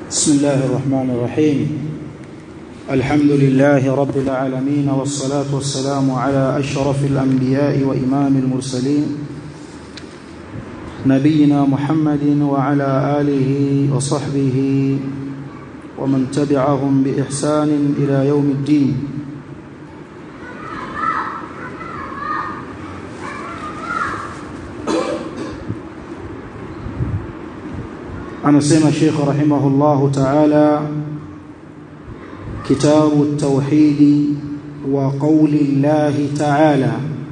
بسم الله الرحمن الرحيم الحمد لله رب العالمين والصلاة والسلام على أشرف الأنبياء وإمام المرسلين نبينا محمد وعلى آله وصحبه ومن تبعهم بإحسان إلى يوم الدين anasema Sheikh rahimahullahu ta'ala kitabu at-tauhid wa qawli Allah ta'ala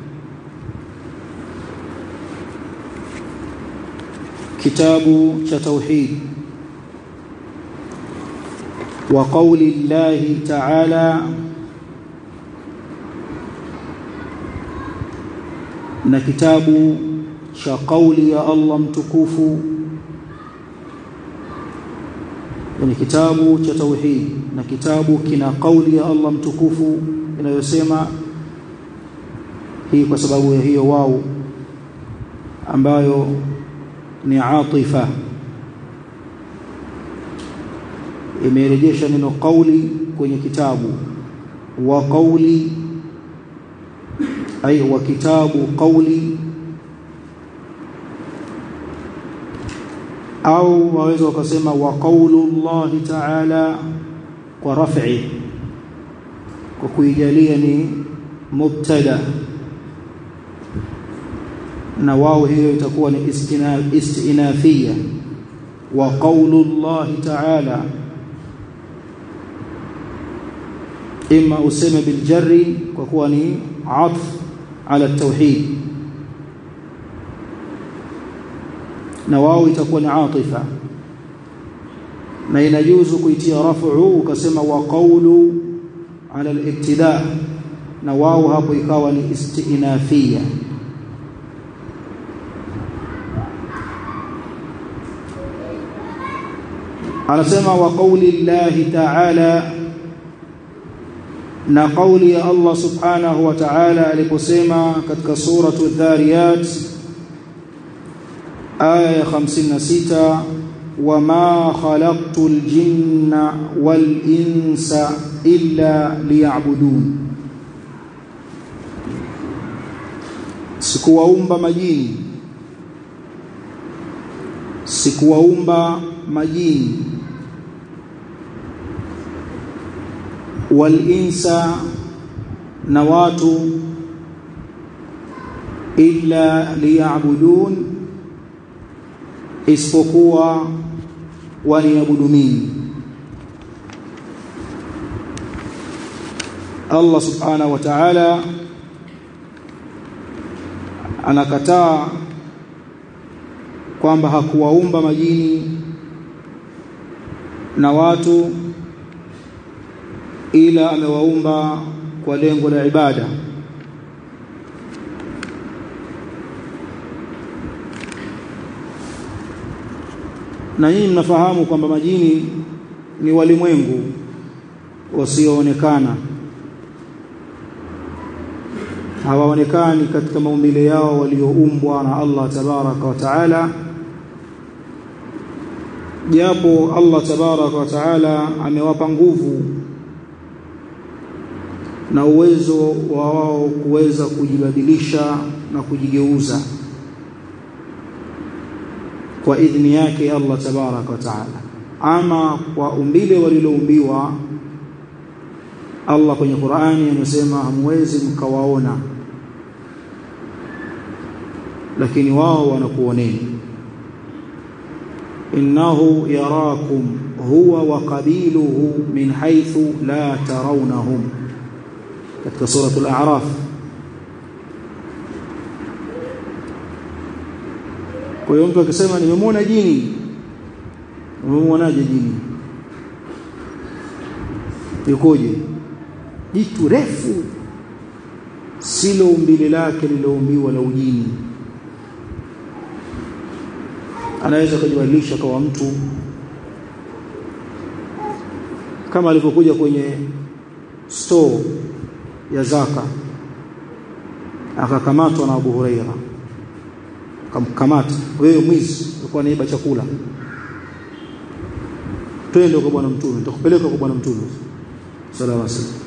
kitabu cha tauhid wa qawli Allah ta'ala na kitabu cha kauli ya Allah mtukufu ni kitabu cha tauhid na kitabu kina kauli ya Allah mtukufu inayosema hii kwa sababu ya hiyo wao ambayo ni atifa imerejesha neno kauli kwenye kitabu wa kauli ay wa kitabu kauli au waweza wakasema wa qaulullahi ta'ala kwa raf'i kwa kuijalia ni mubtada na wao hiyo itakuwa ni istinafia wa qaulullahi ta'ala imma useme bil jarri kwa kuwa ni atf ala tauhid na wao itakuwa ni atifa na inajuzu kuitia rafu ukasema wa qawlu ala al-ibtida na wao hapo ikawa ni istinafia anasema wa qawli Allah ta'ala na qawli ya Allah subhanahu wa ta'ala aliposema katika suratu dhariyat aya 56 wama khalaqtul jinna wal insa illa liya'budun sikuwaumba majini sikuwaumba majini wal insa na watu illa liya'budun isipokuwa waniabudu mimi Allah subhanahu wa ta'ala anakataa kwamba hakuwaumba majini na watu ila amewaumba kwa lengo la ibada na nyinyi mnafahamu kwamba majini ni walimwengu wasioonekana hawaonekani katika maumbile yao walioumbwa na Allah tabaraka wa taala japo Allah tabaraka wa taala amewapa nguvu na uwezo wa wao kuweza kujibadilisha na kujigeuza kwa idhni yake Allah tabaraka wa taala ama kwa umbile waliloumbiwa Allah kwenye Qur'ani amesema hamwezi mkawaona lakini wao wanakuoneni innahu yarakum huwa wa qabiluhu min haythu la tarawnahum katika suratul a'raf Kwa hiyo mtu akisema nimemwona jini, umemwonaje jini? Yukoje? Jitu refu silo umbile lake liloumbiwa la ujini. Anaweza kujibadilisha kwa mtu kama alivyokuja kwenye store ya zaka akakamatwa na Abu Huraira akamkamata wewe mwizi ulikuwa naiba chakula twende kwa bwana mtume nitakupeleka kwa bwana mtume sallallahu alaihi wasallam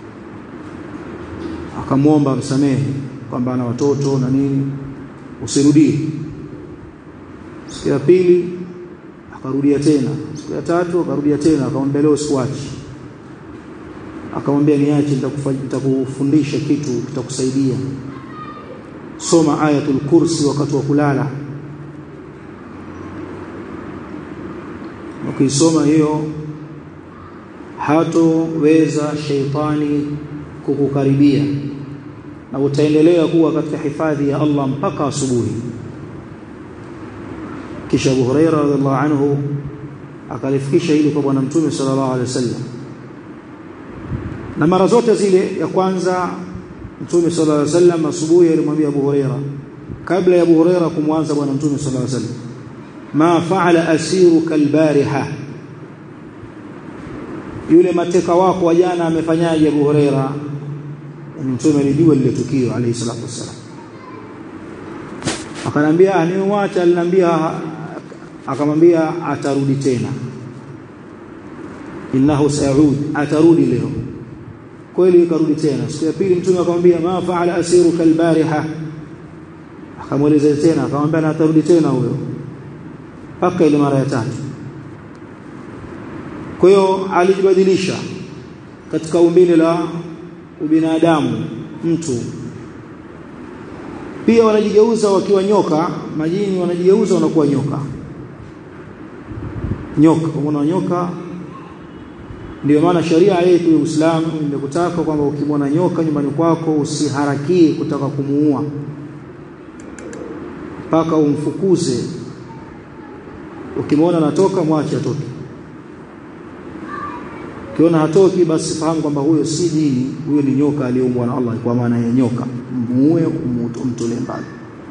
akamwomba msamehe kwamba ana watoto na nini usirudie siku ya pili akarudia tena siku ya tatu akarudia tena akamwambia leo sikuachi akamwambia niache nitakufundisha kitu kitakusaidia soma ayatul kursi wakati wa kulala ukisoma hiyo hatoweza sheitani kukukaribia na utaendelea kuwa katika hifadhi ya Allah mpaka asubuhi kisha Abu Huraira radhiallahu anhu akalifikisha hili kwa bwana mtume sallallahu alaihi wasallam na mara zote zile ya kwanza mtume sallallahu alaihi wasallam asubuhi alimwambia Abu Huraira kabla ya Abu Huraira kumwanza bwana mtume sallallahu alaihi wasallam ma fa'ala asiruka albariha yule mateka wako wa jana amefanyaje Abu Huraira mtume alijua lile tukio alayhi salatu wasallam akanambia animwacha aliniambia akamwambia atarudi tena innahu saud atarudi leo kweli karudi tena siku ya pili mtume akamwambia ma faala asiruka albariha akamweleza tena akamwambia na atarudi tena huyo mpaka ile mara ya tatu kwa hiyo alijibadilisha katika umbile la ubinadamu mtu pia wanajigeuza wakiwa nyoka majini wanajigeuza wanakuwa nyoka nyoka umeona nyoka ndio maana sharia yetu ya Uislamu imekutaka kwamba ukimwona nyoka nyumbani kwako usiharakie kutaka kumuua mpaka umfukuze ukimwona anatoka mwache atoke ukiona hatoki basi fahamu kwamba huyo si jini huyo ni nyoka aliyeumbwa na Allah kwa maana ya nyoka muue umtolee mbali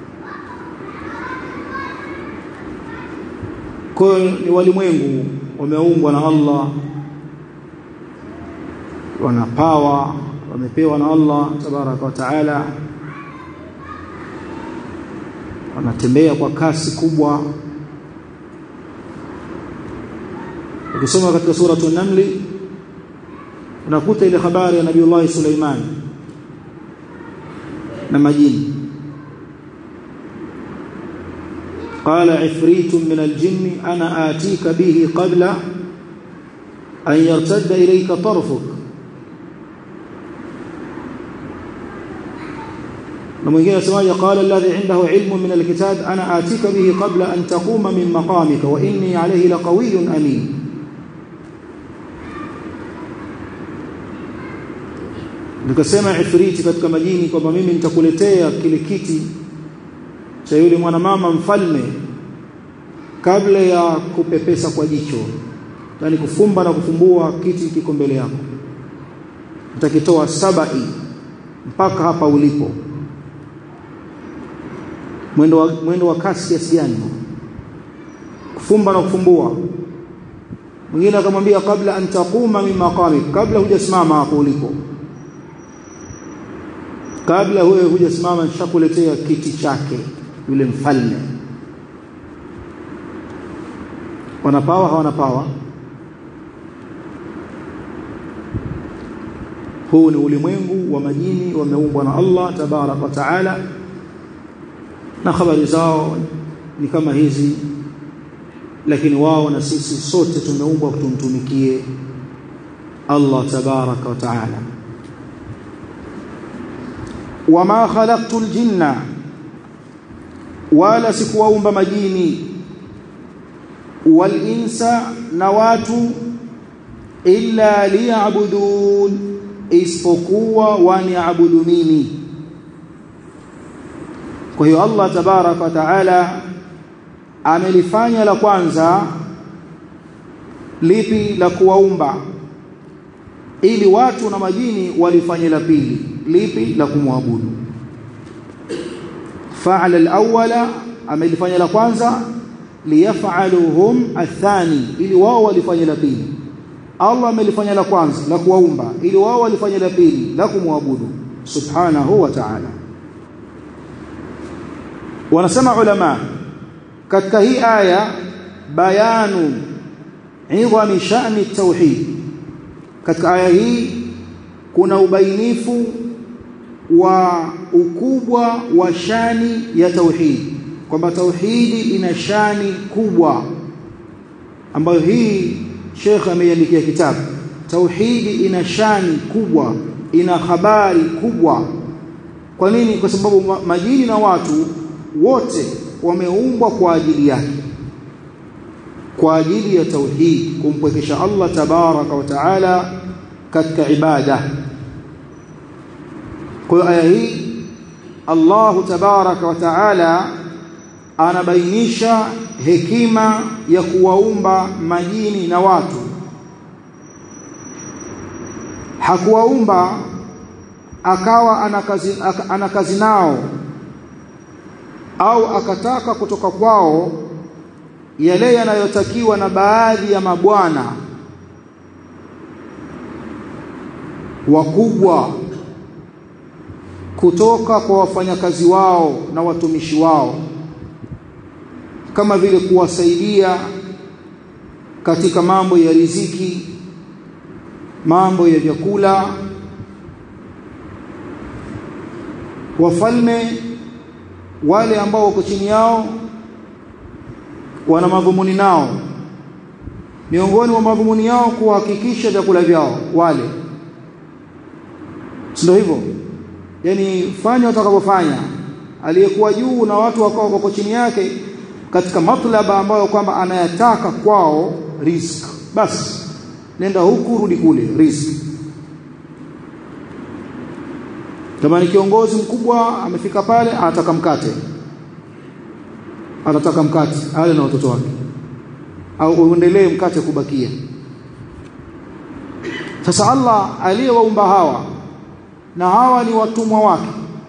kwa ni walimwengu wameumbwa na Allah wana pawa wamepewa na Allah tabaraka wa taala wanatembea kwa kasi kubwa ukisoma katika sura an-namli unakuta ile habari ya Nabii Suleiman na majini قال عفريت من الجن أنا آتيك به قبل أن يرتد إليك طرفك ومن سواء قال الذي عنده علم من الكتاب أنا آتيك به قبل أن تقوم من مقامك وإني عليه لقوي أمين nikasema ifriti katika majini kwamba mimi nitakuletea kile kiti cha yule mwanamama mfalme kabla ya kupepesa kwa jicho yani kufumba na kufumbua kiti kiko mbele yako nitakitoa sabai mpaka hapa ulipo mwendo wa, mwendo wa kasi kiasi gani kufumba na kufumbua mwingine akamwambia kabla an taquma min maqamik kabla hujasimama hapo ulipo kabla huyo hujasimama nishakuletea kiti chake yule mfalme wanapawa hawana pawa huu ni ulimwengu wa majini wameumbwa na Allah tabarak wa taala na habari zao ni kama hizi lakini wao na sisi sote tumeumbwa tumtumikie Allah tabaraka wa taala wama khalaqtu aljinna wala sikuwaumba majini wal insa na watu illa liya'budun isipokuwa waniabudu mimi kwa hiyo Allah tabarak wa taala amelifanya la kwanza lipi la kuwaumba ili watu na majini walifanye la pili lipi la kumwabudu fa'ala al-awwala amelifanya la kwanza liyaf'aluhum athani ili wao walifanye la pili Allah amelifanya la kwanza la kuwaumba ili wao walifanye la pili la kumwabudu subhanahu wa ta'ala wanasema ulama katika hii aya bayanu idhami sha'ni tauhid katika aya hii kuna ubainifu wa ukubwa wa shani ya tauhid kwamba tauhidi ina shani kubwa ambayo hii Sheikh ameiandikia kitabu tauhidi ina shani kubwa ina habari kubwa kwa nini kwa sababu majini na watu wote wameumbwa kwa ajili yake kwa ajili ya tauhid kumpwekesha Allah tabaraka wa taala katika ibada kwa aya hii Allah tabaraka wa taala anabainisha hekima ya kuwaumba majini na watu hakuwaumba akawa ana kazi, ana kazi nao au akataka kutoka kwao yale yanayotakiwa na baadhi ya mabwana wakubwa kutoka kwa wafanyakazi wao na watumishi wao kama vile kuwasaidia katika mambo ya riziki mambo ya vyakula wafalme wale ambao wako chini yao wana madhumuni nao miongoni mwa madhumuni yao kuhakikisha vyakula vyao wale ndio hivyo yani fanya utakavyofanya aliyekuwa juu na watu wakao wako chini yake katika matlaba ambayo kwamba anayataka kwao risk basi nenda huku rudi kule risk kama ni kiongozi mkubwa amefika pale anataka mkate anataka mkate ale na watoto wake au uendelee mkate kubakia sasa Allah aliyewaumba hawa na hawa ni watumwa wake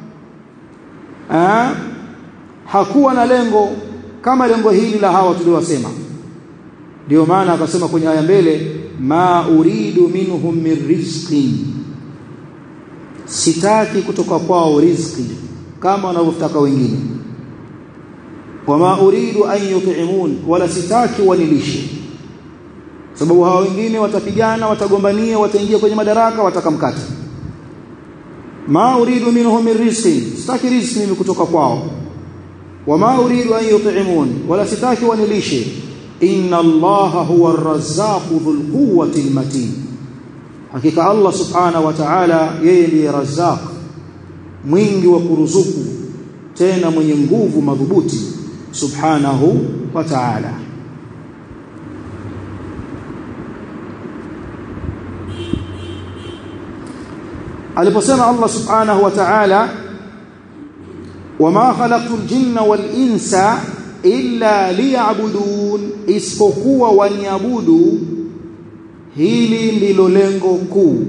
eh hakuwa na lengo kama lengo hili la hawa tuliowasema ndio maana akasema kwenye aya mbele ma uridu minhum min rizqin sitaki kutoka kwao riziki kama wanavyotaka wengine wama uridu an yut'imun wala sitaki wanilishe sababu hawa wengine watapigana watagombania wataingia kwenye madaraka watakamkata ma uridu minhum min rizqin sitaki riziki mimi kutoka kwao wama uridu an yut'imun wala sitaki wanilishe inna allaha huwa ar-razzaqu dhul quwwati al-matin hakika Allah subhanahu wa ta'ala yeye ndiye razzaq mwingi wa kuruzuku tena mwenye nguvu madhubuti subhanahu wa ta'ala aliposema Allah subhanahu wa ta'ala wama khalaqtul jinna wal insa illa liya'budun isipokuwa waniabudu hili ndilo lengo kuu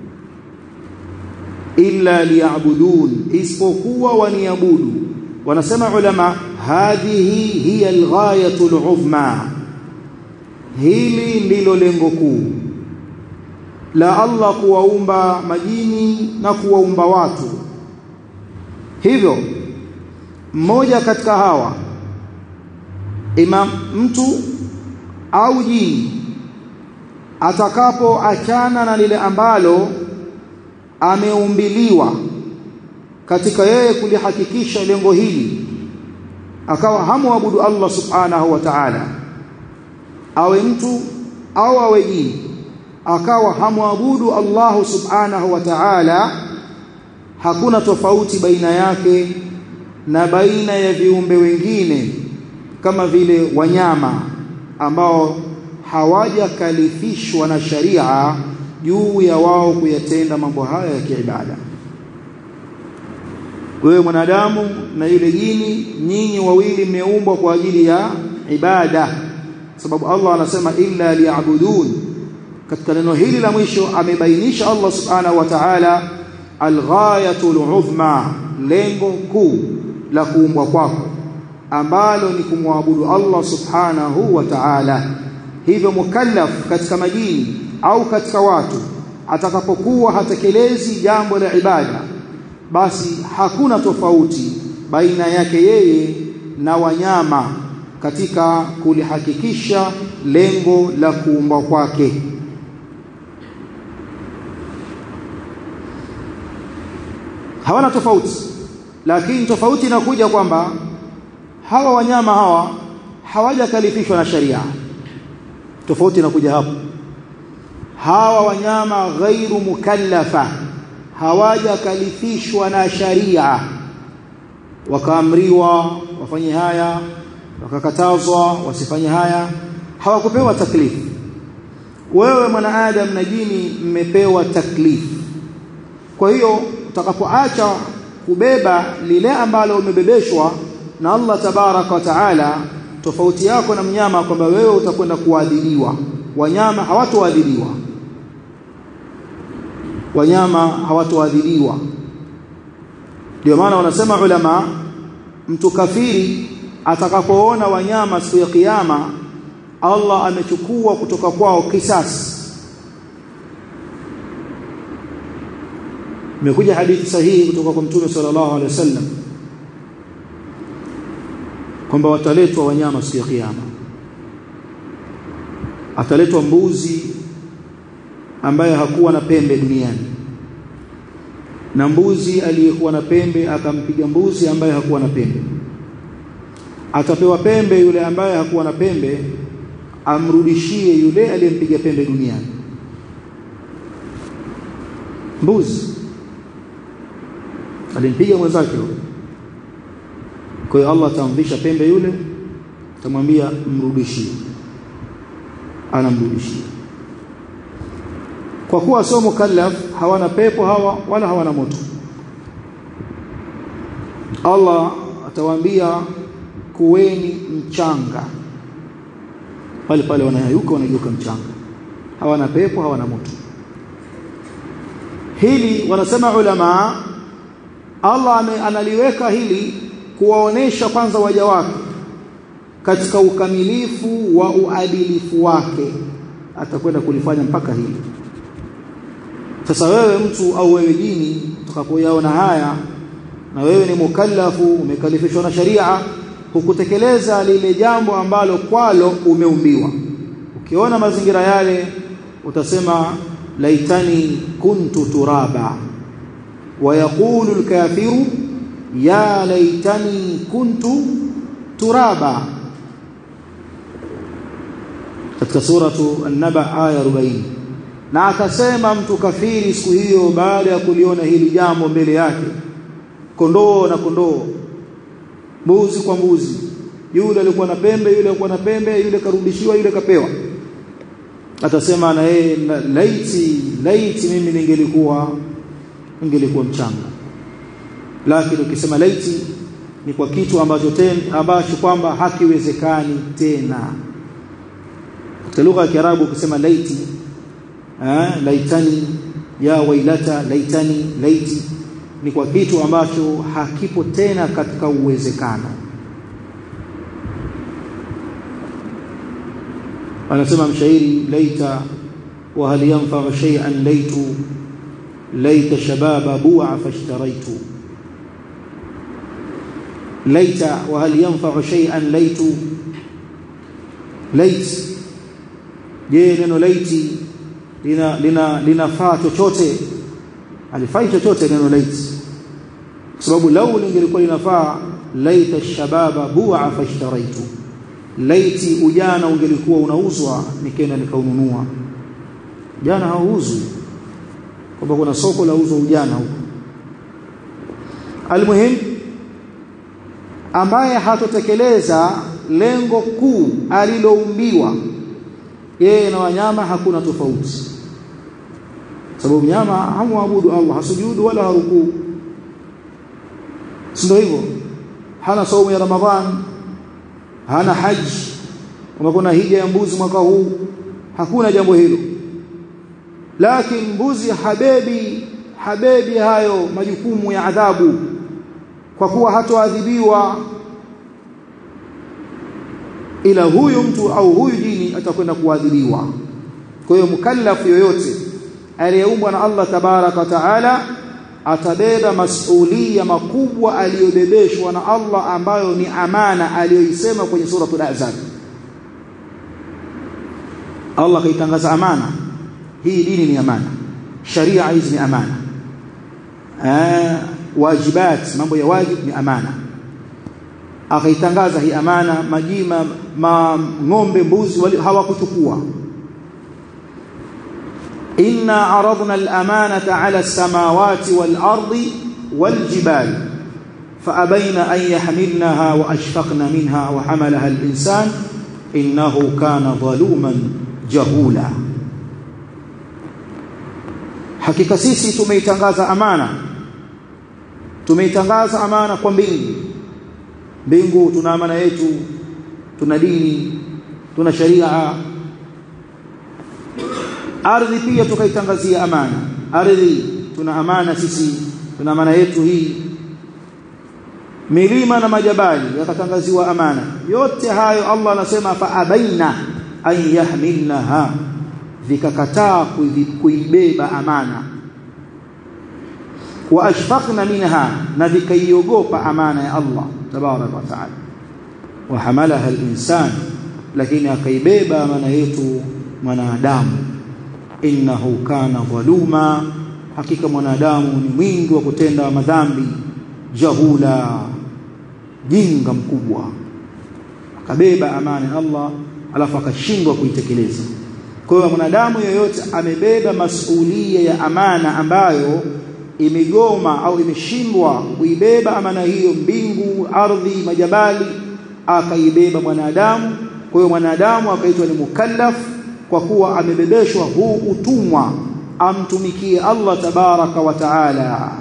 illa liya'budun isipokuwa waniabudu wanasema ulama hadhihi hiya alghayatu al'uzma hili ndilo lengo kuu la Allah kuwaumba majini na kuwaumba watu hivyo mmoja katika hawa imam mtu au jini atakapoachana na lile ambalo ameumbiliwa katika yeye kulihakikisha lengo hili akawa hamwabudu Allah subhanahu wa ta'ala awe mtu au awe jini akawa hamwabudu Allah subhanahu wa ta'ala hakuna tofauti baina yake na baina ya viumbe wengine kama vile wanyama ambao hawajakalifishwa na sharia juu ya wao kuyatenda mambo haya ya kiibada wewe mwanadamu na yule jini nyinyi wawili mmeumbwa kwa ajili ya ibada sababu Allah anasema illa liya'budun katika neno hili la mwisho amebainisha Allah subhanahu wa ta'ala alghayatul uzma lengo kuu la kuumbwa kwako ambalo ni kumwabudu Allah subhanahu wa ta'ala hivyo mukallaf katika majini au katika watu atakapokuwa hatekelezi jambo la ibada basi hakuna tofauti baina yake yeye na wanyama katika kulihakikisha lengo la kuumba kwake hawana tofauti lakini tofauti inakuja kwamba hawa wanyama hawa hawajakalifishwa na sharia tofauti inakuja hapo hawa wanyama ghairu mukallafa hawajakalifishwa na sharia wakaamriwa wafanye haya wakakatazwa wasifanye haya hawakupewa taklifu wewe mwanaadam na jini mmepewa taklifu kwa hiyo utakapoacha kubeba lile ambalo umebebeshwa na Allah tabaraka wa taala tofauti yako na mnyama kwamba wewe utakwenda kuadhibiwa wanyama hawatoadhibiwa wanyama hawatoadhibiwa ndio maana wanasema ulama mtu kafiri atakapoona wanyama siku ya kiyama Allah amechukua kutoka kwao kisasi imekuja hadithi sahihi kutoka kwa mtume sallallahu alaihi wasallam kwamba wataletwa wanyama siku ya kiyama ataletwa mbuzi ambaye hakuwa na pembe duniani na mbuzi aliyekuwa na pembe akampiga mbuzi ambaye hakuwa na pembe atapewa pembe yule ambaye hakuwa na pembe amrudishie yule aliyempiga pembe duniani mbuzi alimpiga mwenzake kwa hiyo Allah atamvisha pembe yule atamwambia mrudishie anamrudishia kwa kuwa sio mukallaf hawana pepo hawa wala hawana moto Allah atawaambia kuweni mchanga pale pale wanayayuka wanageuka mchanga hawana pepo hawana moto hili wanasema ulama Allah analiweka hili kuwaonesha kwanza waja wake katika ukamilifu wa uadilifu wake atakwenda kulifanya mpaka hili sasa wewe mtu au wewe jini utakapoyaona haya na wewe ni mukallafu umekalifishwa na sharia hukutekeleza lile jambo ambalo kwalo umeumbiwa ukiona mazingira yale utasema laitani kuntu turaba ويقول الكافر يا ليتني كنت ترابا katika suratu an-naba aya 40 na akasema mtu kafiri siku hiyo baada ya kuliona hili jambo mbele yake kondoo na kondoo mbuzi kwa mbuzi yule alikuwa na pembe yule alikuwa na pembe yule karudishiwa yule kapewa atasema na yeye laiti laiti mimi ningelikuwa ingelikuwa mchanga lakini ukisema laiti ni kwa kitu ambacho tena ambacho kwamba hakiwezekani tena katika lugha ya Kiarabu ukisema laiti eh laitani ya wailata laitani laiti ni kwa kitu ambacho hakipo tena katika uwezekano anasema mshairi laita wa hal yanfa'u shay'an laitu ليت شباب بوع فاشتريت ليت وهل ينفع شيئا ليت ليت je neno laiti lina lina linafaa chochote alifai chochote neno laiti kwa sababu lau lingelikuwa linafaa laita shababa bu'a fashtaraitu laiti ujana ungelikuwa unauzwa nikaenda nikaununua jana hauuzwi kwamba kuna soko la uzo ujana huko almuhim ambaye hatotekeleza lengo kuu aliloumbiwa yeye na wanyama hakuna tofauti sababu mnyama hamwabudu Allah hasujudu wala harukuu ndio hivyo hana saumu ya ramadhan hana haji kama kuna hija ya mbuzi mwaka huu hakuna jambo hilo lakini mbuzi habebi habebi hayo majukumu ya adhabu kwa kuwa hatoadhibiwa ila huyu mtu au huyu jini atakwenda kuadhibiwa kwa hiyo mkallafu yoyote aliyeumbwa na Allah tabaraka wa taala atabeba masulia makubwa aliyobebeshwa na Allah ambayo ni amana aliyoisema kwenye suratul ahzab Allah kaitangaza amana hii dini ni amana sharia hizi ni amana eh wajibat mambo ya wajib ni amana akaitangaza hii amana majima ma ng'ombe mbuzi hawakuchukua inna aradna al-amanata 'ala as-samawati wal-ardi wal-jibali فأبين أن يحملنها وأشفقن منها وحملها الإنسان إنه كان ظلوما جهولا hakika sisi tumeitangaza amana tumeitangaza amana kwa mbingu mbingu tuna amana yetu tuna dini tuna sharia ardhi pia tukaitangazia amana ardhi tuna amana sisi tuna amana yetu hii milima na majabali yakatangaziwa amana yote hayo Allah anasema fa abaina an yahmilnaha vikakataa kuibeba amana wa ashfaqna minha na vikaiogopa amana ya Allah tabaraka wa taala wa hamalaha al-insan lakini akaibeba amana yetu mwanadamu innahu kana dhaluma hakika mwanadamu ni mwingi wa kutenda madhambi jahula jinga mkubwa akabeba amana ya Allah alafu akashindwa kuitekeleza kwa hiyo mwanadamu yoyote amebeba masuhulia ya amana ambayo imegoma au imeshindwa kuibeba amana hiyo mbingu ardhi majabali akaibeba mwanadamu kwa hiyo mwanadamu akaitwa ni mukallaf kwa kuwa amebebeshwa huu utumwa amtumikie Allah tabaraka wa taala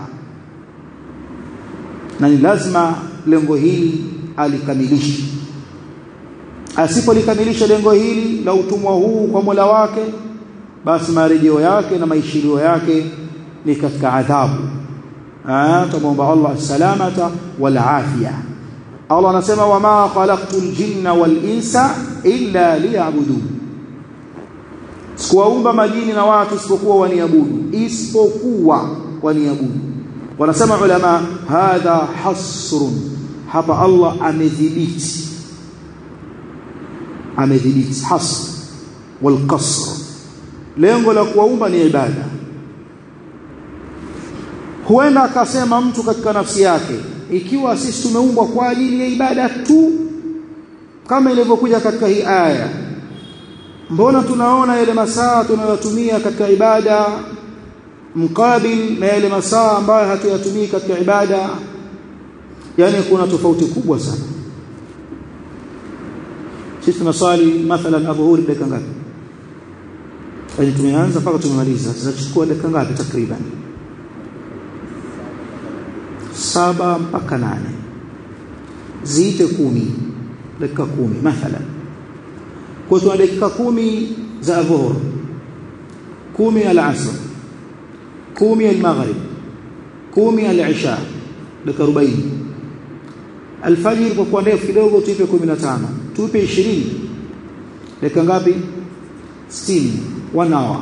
na ni lazima lengo hili alikamilishe asipolikamilisha lengo hili la utumwa huu kwa Mola wake basi marejeo yake na maishilio yake ni katika adhabu ah tumuomba Allah salamata wal afia Allah anasema wama khalaqtul jinna wal insa illa liya'budun sikuwaumba majini na watu isipokuwa waniabudu isipokuwa waniabudu wanasema ulama hadha hasrun hapa Allah amedhibiti amedhibiti hasr wal qasr lengo la kuwaumba ni ibada huenda akasema mtu katika nafsi yake ikiwa sisi tumeumbwa kwa ajili ya ibada tu kama ilivyokuja katika hii aya mbona tunaona yale masaa tunayotumia katika ibada mkabil na yale masaa ambayo hatuyatumii katika ibada yani kuna tofauti kubwa sana sisi tunaswali mathalan adhuhuri dakika ngapi yani tumeanza mpaka tumemaliza zinachukua dakika ngapi takriban saba mpaka nane ziite kumi dakika kumi mathalan kwa tuna dakika kumi za adhuhur kumi al-asr kumi al-maghrib kumi al-isha dakika 40 alfajiri kwa kuwa ndefu kidogo tuipe 15 tuipe 20 dakika ngapi 60 1 hour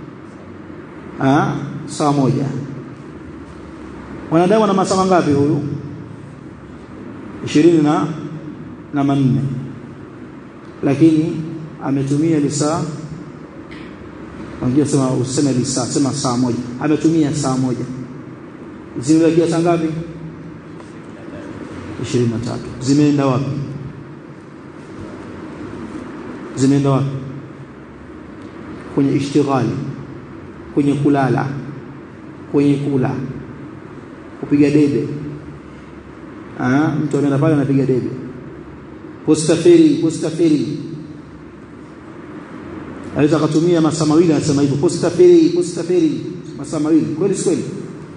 ah saa moja wanadamu na masaa ngapi huyu 20 na na manne lakini ametumia lisaa wengine sema useme lisaa sema saa moja ametumia saa moja zimebakia saa ngapi 23 zimeenda wapi zimeenda wapi kwenye ishtighali kwenye kulala kwenye kula kupiga debe ah mtu anaenda pale anapiga debe postafiri postafiri aweza akatumia masaa mawili anasema hivyo postafiri postafiri masaa mawili kweli si kweli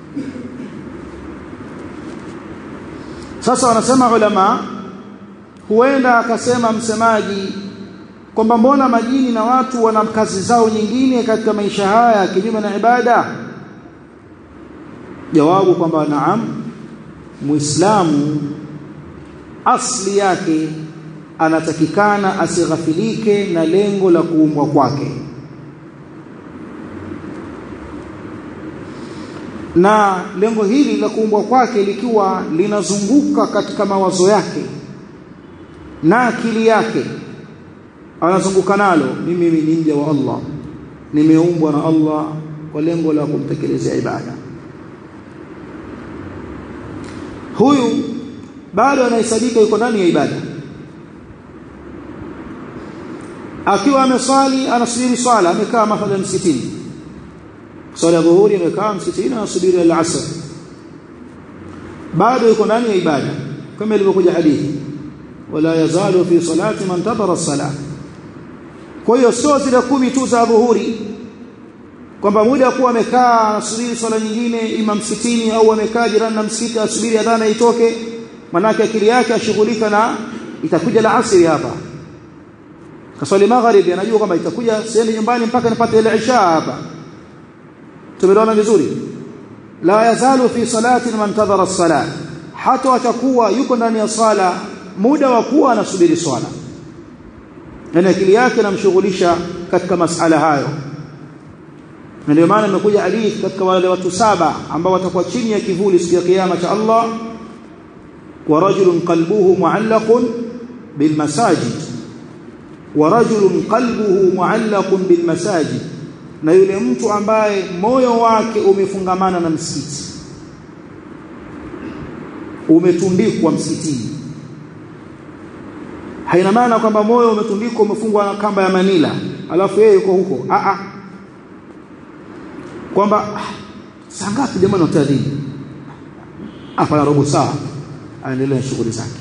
sasa wanasema ulama huenda akasema msemaji kwamba mbona majini na watu wana kazi zao nyingine katika maisha haya kinyume na ibada jawabu kwamba naam muislamu asli yake anatakikana asighafilike na lengo la kuumbwa kwake na lengo hili la kuumbwa kwake likiwa linazunguka katika mawazo yake na akili yake anazunguka nalo mimi ni mja wa Allah nimeumbwa na Allah kwa lengo la kumtekelezea ibada huyu bado anahesabika yuko ndani ya ibada akiwa ameswali anasubiri swala amekaa mathalan msikitini swala ya dhuhuri amekaa msikitini anasubiri al-asr bado yuko ndani ya ibada kama ilivyokuja hadithi wala yazalu fi salati man tabara as-salah kwa hiyo sio zile kumi tu za dhuhuri kwamba muda kuwa amekaa anasubiri swala nyingine ima msikitini au amekaa jirani na msikiti asubiri adhana itoke manake akili yake ashughulika na itakuja la asiri hapa kaswali magharibi anajua kwamba itakuja siendi nyumbani mpaka nipate ile isha hapa tumeona vizuri la yazalu fi salati man tadhara as-salat hata atakuwa yuko ndani ya sala muda wa kuwa anasubiri swala na akili yake namshughulisha katika masala hayo na ndio maana imekuja hadithi katika wale watu saba ambao watakuwa chini ya kivuli siku ya kiyama cha Allah wa rajulun qalbuhu mu'allaqun bil masajid wa rajulun qalbuhu mu'allaqun bil masajid na yule mtu ambaye moyo wake umefungamana na msikiti umetundikwa msikitini haina maana kwamba moyo umetundikwa umefungwa na kamba ya manila alafu yeye yuko huko a a kwamba saa ngapi jamani utadhini afanya robo saa aendelee shughuli zake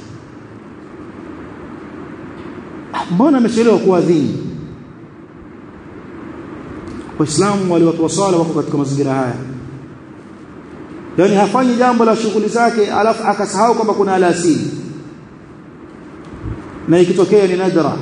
mbona amechelewa kuadhini waislamu wale watu wa swala wako katika mazingira haya yani hafanyi jambo la shughuli zake alafu akasahau kwamba kuna alasiri na ikitokea ni nadra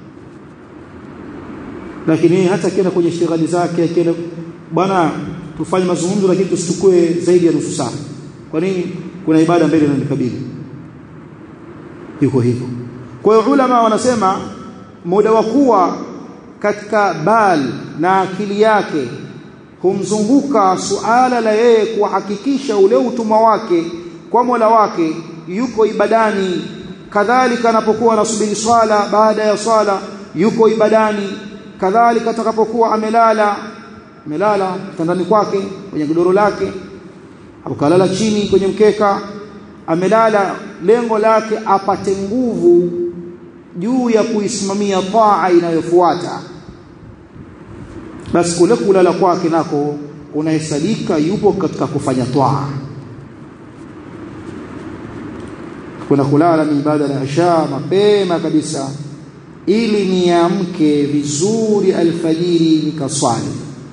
lakini hata akienda kwenye shughuli zake akienda bwana tufanye mazungumzo lakini tusichukue zaidi ya nusu saa kwa nini kuna ibada mbele inanikabili yuko hivyo kwa hiyo ulama wanasema muda wa kuwa katika bal na akili yake humzunguka suala la yeye kuhakikisha ule utumwa wake kwa Mola wake yuko ibadani kadhalika anapokuwa anasubiri swala baada ya swala yuko ibadani kadhalika atakapokuwa amelala amelala kitandani kwake kwenye godoro lake au kalala chini kwenye mkeka amelala lengo lake apate nguvu juu ya kuisimamia taa inayofuata basi kule kulala kwake nako unahesabika yupo katika kufanya taa kuna kulala ni ibada ya isha mapema kabisa ili niamke vizuri alfajiri nikaswali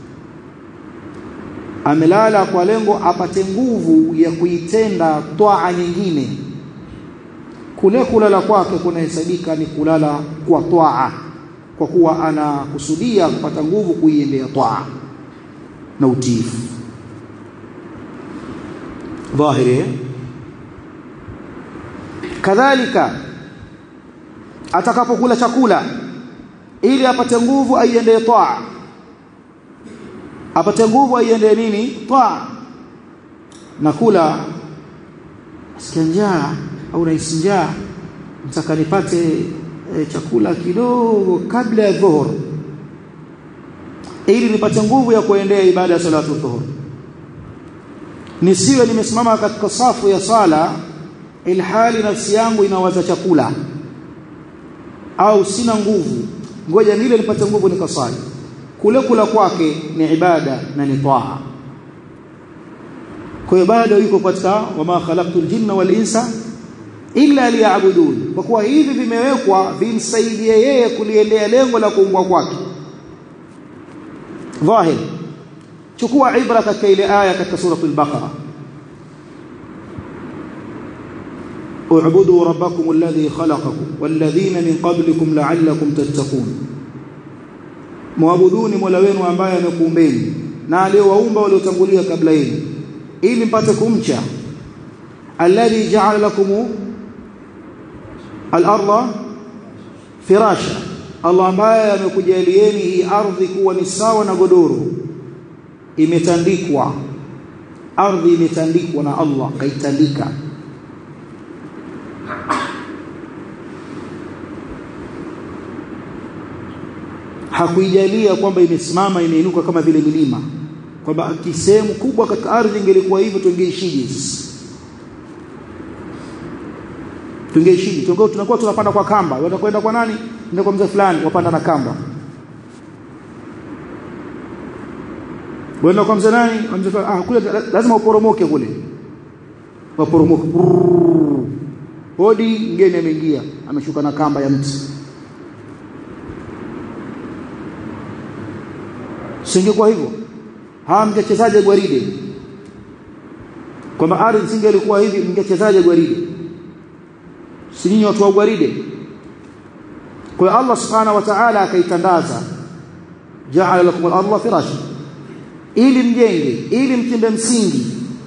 amelala kwa lengo apate nguvu ya kuitenda twaa nyingine kule kulala kwake kunahesabika ni kulala kwa twaa kwa kuwa anakusudia kupata nguvu kuiendea twaa na utiifu dhahiri kadhalika atakapokula chakula ili apate nguvu aiendee twaa apate nguvu aiendee nini twaa na kula sikia njaa au nahisi njaa nataka nipate e, chakula kidogo kabla ya dhuhur ili nipate nguvu ya kuendea ibada ya salatu dhuhur nisiwe nimesimama katika safu ya sala ilhali nafsi yangu inawaza chakula au sina nguvu ngoja nile nipate nguvu nikasali kule kula kwake ni ibada na ni taa kwa hiyo bado yuko katika wama khalaqtul jinna wal insa illa liya'budun kwa kuwa hivi vimewekwa vimsaidie yeye kuliendea lengo la kuumbwa kwake dhahir chukua ibra katika ile aya katika suratul baqara اعبدوا ربكم الذي خلقكم والذين من قبلكم لعلكم تتقون muabuduni mola wenu ambaye amekuumbeni na aliyowaumba waliotangulia kabla yenu ili mpate kumcha alladhi ja'ala lakum al-ardha firasha Allah ambaye amekujalieni hii ardhi kuwa ni sawa na godoro imetandikwa ardhi imetandikwa na Allah kaitandika hakuijalia kwamba imesimama imeinuka kama vile milima kwamba kisehemu kubwa katika ardhi ingelikuwa hivyo tungeishije sisi tungeishije tungeo tunakuwa tunapanda kwa kamba watakwenda kwa nani ndio kwa mzee fulani wapanda na kamba wenda kwa mzee nani mzee ah kule lazima uporomoke kule waporomoke hodi mgeni ameingia ameshuka na kamba ya mti singekuwa hivyo hawa mngechezaje gwaride kwamba ardhi singelikuwa hivi mngechezaje gwaride si nyinyi watu wa gwaride kwa hiyo Allah subhanahu wa ta'ala akaitandaza ja'ala lakum al-ardha firasha ili mjenge ili mtimbe msingi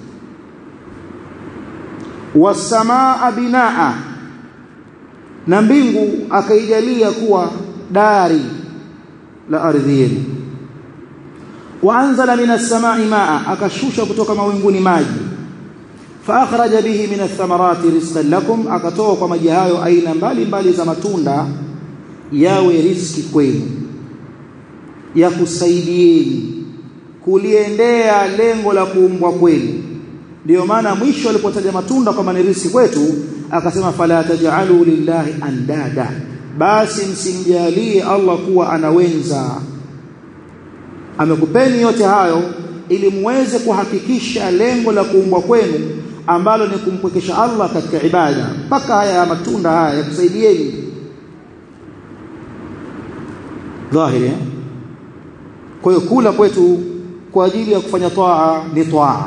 wasamaa binaa na mbingu akaijalia kuwa dari la ardhi yenu waanzala minas samai maa akashusha kutoka mawinguni maji faakhraja bihi min athamarati rizqan lakum akatoa kwa maji hayo aina mbalimbali za matunda yawe riski kwenu ya kusaidieni kuliendea lengo la kuumbwa kwenu ndio maana mwisho alipotaja matunda kama ni riski kwetu akasema fala taj'alu lillahi andada basi msimjalie Allah kuwa anawenza amekupeni yote hayo ili muweze kuhakikisha lengo la kuumbwa kwenu ambalo ni kumpwekesha Allah katika ibada mpaka haya ya matunda haya yakusaidieni dhahiri eh? kwa hiyo kula kwetu kwa ajili ya kufanya taa ni taa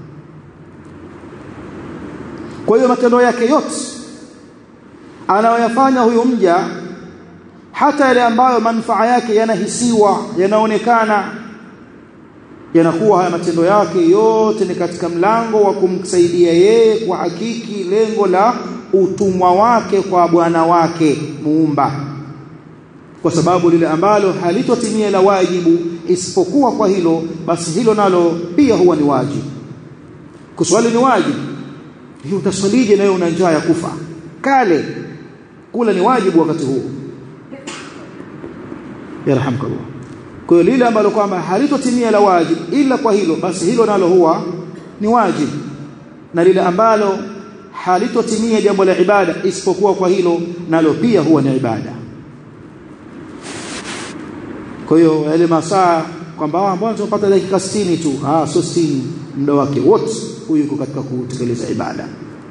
kwa hiyo matendo yake yote anayoyafanya huyu mja hata yale ambayo manufaa yake yanahisiwa yanaonekana yanakuwa haya matendo yake yote ni katika mlango wa kumsaidia yeye kwa hakiki lengo la utumwa wake kwa bwana wake muumba kwa sababu lile ambalo halitotimia la wajibu isipokuwa kwa hilo basi hilo nalo pia huwa ni wajibu kuswali ni wajibu hiyo utaswalije nawe una njaa ya kufa kale kula ni wajibu wakati huo yarhamkallah kwa hiyo lile ambalo kwamba halitotimia la wajibu ila kwa hilo basi hilo nalo huwa ni wajibu na lile ambalo halitotimia jambo la ibada isipokuwa kwa hilo nalo pia huwa ni ibada kwa hiyo yale masaa kwamba mbona tunapata dakika 60 tu ah sio 60 muda wake wote huyu yuko katika kutekeleza ibada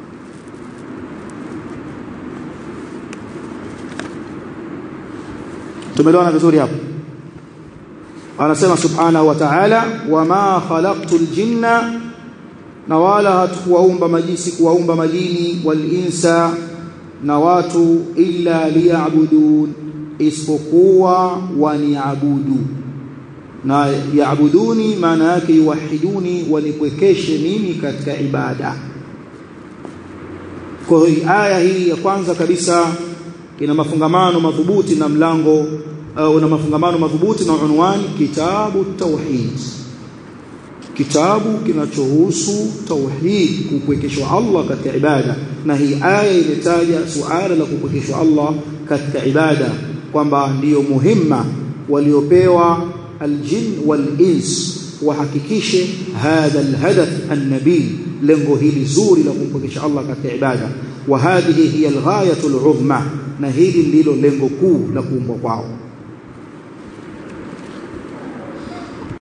tumeelewana vizuri hapo anasema subhanahu wa ta'ala wama khalaqtul jinna na wala hatukuwaumba majisi kuwaumba majini wal insa na watu illa liya'budun isipokuwa waniabudu na yaabuduni maana yake yuwahiduni wanipwekeshe mimi katika ibada kwa hiyo aya hii ya kwanza kabisa ina mafungamano madhubuti na mlango au na mafungamano madhubuti na unwani kitabu tauhid kitabu kinachohusu tauhid kupwekeshwa Allah katika ibada na hii aya imetaja suala la kupwekeshwa Allah katika ibada kwamba ndiyo muhimma waliopewa aljin wal ins wahakikishe hadha alhadath annabi lengo hili zuri la kumpokesha Allah katika ibada wa hadhihi hiya alghayatu aluzma na hili ndilo lengo kuu la kuumbwa kwao